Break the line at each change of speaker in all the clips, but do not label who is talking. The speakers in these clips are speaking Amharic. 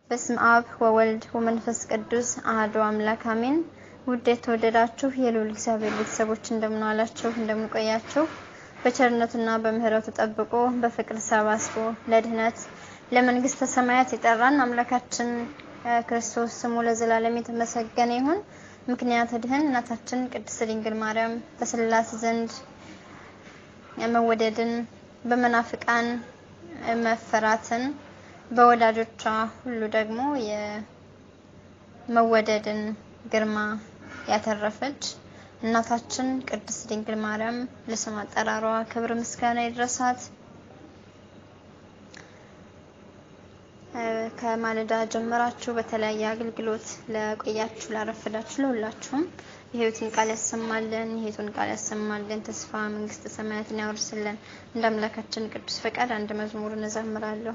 በስም አብ ወወልድ ወመንፈስ ቅዱስ አሐዱ አምላክ አሜን። ውድ የተወደዳችሁ የልዑል እግዚአብሔር ቤተሰቦች እንደምን ዋላችሁ? እንደምን ቆያችሁ? በቸርነቱና በምሕረቱ ጠብቆ በፍቅር ሰባስቦ ለድህነት ለመንግስተ ሰማያት የጠራን አምላካችን ክርስቶስ ስሙ ለዘላለም የተመሰገነ ይሁን። ምክንያት ድህን እናታችን ቅድስት ድንግል ማርያም በስላሴ ዘንድ መወደድን በመናፍቃን መፈራትን በወዳጆቿ ሁሉ ደግሞ የመወደድን ግርማ ያተረፈች እናታችን ቅድስት ድንግል ማርያም ለስም አጠራሯ ክብር ምስጋና ይድረሳት። ከማለዳ ጀምራችሁ በተለያየ አገልግሎት ለቆያችሁ ላረፈዳችሁ ለሁላችሁም የሕይወትን ቃል ያሰማልን፣ የሕይወትን ቃል ያሰማልን፣ ተስፋ መንግስተ ሰማያትን ያወርስልን። እንደ አምላካችን ቅዱስ ፈቃድ አንድ መዝሙር እንዘምራለሁ።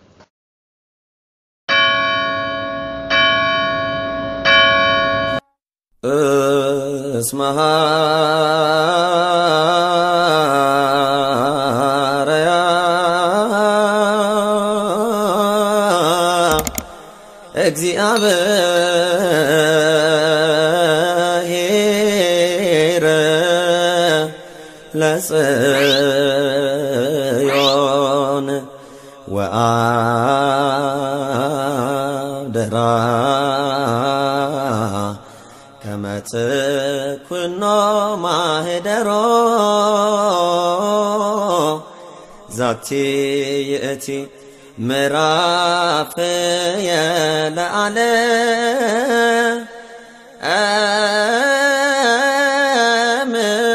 እስመ እግዚአብሔር ለጽዮን ወአደራ ከመ ትኩኖ ማህደሮ ዛቲ ይእቲ ምዕራፍ የለአለ አም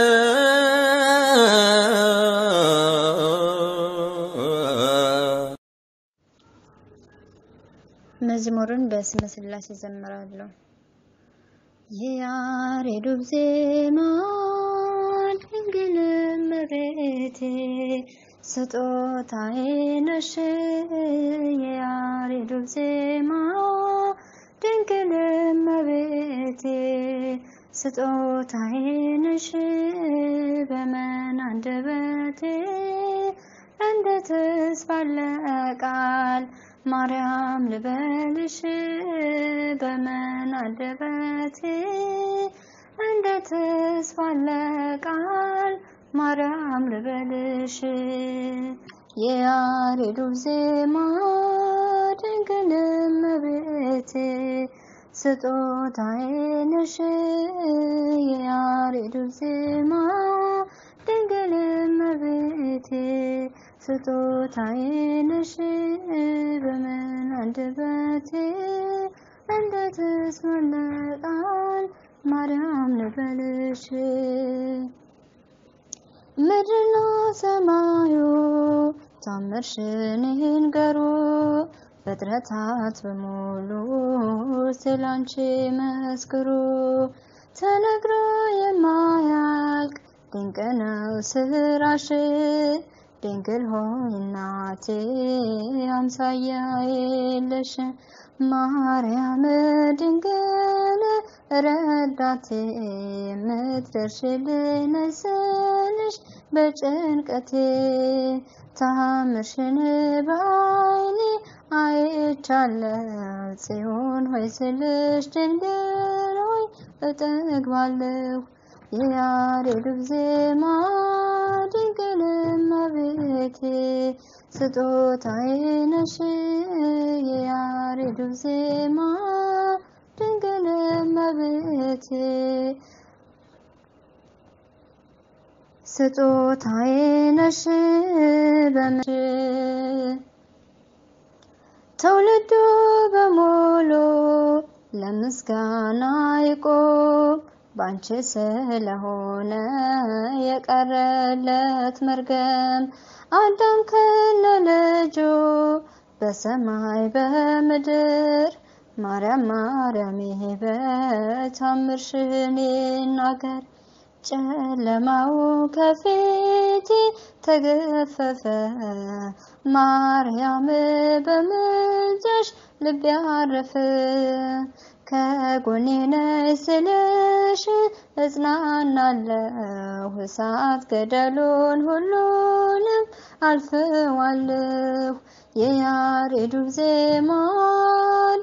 መዝሙሩን በስመ ሥላሴ ዘምራለሁ። የያሬዱ ዜማ ድንግል እመቤቴ ስጦታዬ ነሽ የያሬዱ ዜማ ድንግል እመቤቴ ስጦታዬ ነሽ በመን አንደበቴ እንዴትስ ባለ ቃል ማርያም ልበልሽ በመን አንደበቴ እንዴትስ ባለ ቃል ማርያም ልበልሽ የያሬዱ ዜማ ድንግል እመቤቴ ስጦታዬ ነሽ የያሬዱ ዜማ ድንግል እመቤቴ ስጦታዬ ነሽ በምን አንደበቴ እንዴትስ ባለ ቃል ማርያም ልበልሽ ምድርና ሰማዩ ታምርሽን ይንገሩ ፍጥረታት በሙሉ ስላንቺ መስክሩ። ተነግሮ የማያልቅ ድንቅ ነው ስራሽ ድንግል ሆይ እናቴ አምሳያ የለሽ ማርያም ድንግል ረዳቴ የምትደርሽልኝ ስልሽ በጭንቀቴ ታምርሽን በዓይኔ አይቻለሁ ጽዮን ሆይ ስልሽ ድንግል ሆይ እጠግባለሁ የያሬዱ ዜማ ድንግል እመቤቴ ስጦታዬ ነሽ የያሬዱ ዜማ ድንግል እመቤቴ ስጦታዬ ነሽ በምሽ ትውልዱ በሙሉ ለምስጋና ይቆም ባንቺ ስለሆነ የቀረለት መርገም አዳም ከነ ልጁ በሰማይ በምድር ማርያም ማርያም ይሄ በታምርሽን ይናገር ጨለማው ከፊቴ ተገፈፈ ማርያም በምልጃሽ ልቤ አረፈ ከጎኔ ነይ ስልሽ እጽናናለሁ እሳት ገደሉን ሁሉንም አልፈዋለሁ የያሬዱ ዜማ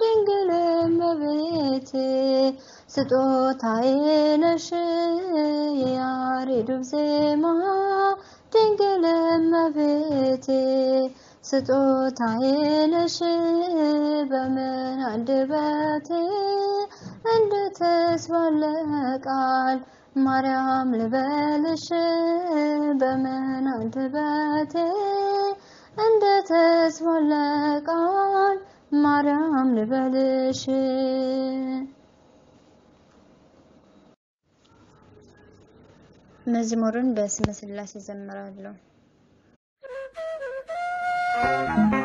ስጦታዬ ነሽ የያሬዱ ዜማ ድንግል እመቤቴ ስጦታዬ ነሽ በምን አንደበቴ እንድትስ ባለ ቃል ማርያም ልበልሽ በምን አንደበቴ እንድትስ ባለ ቃል ማርያም ልበልሽ መዝሙሩን በስመ ሥላሴ ዘምራለሁ።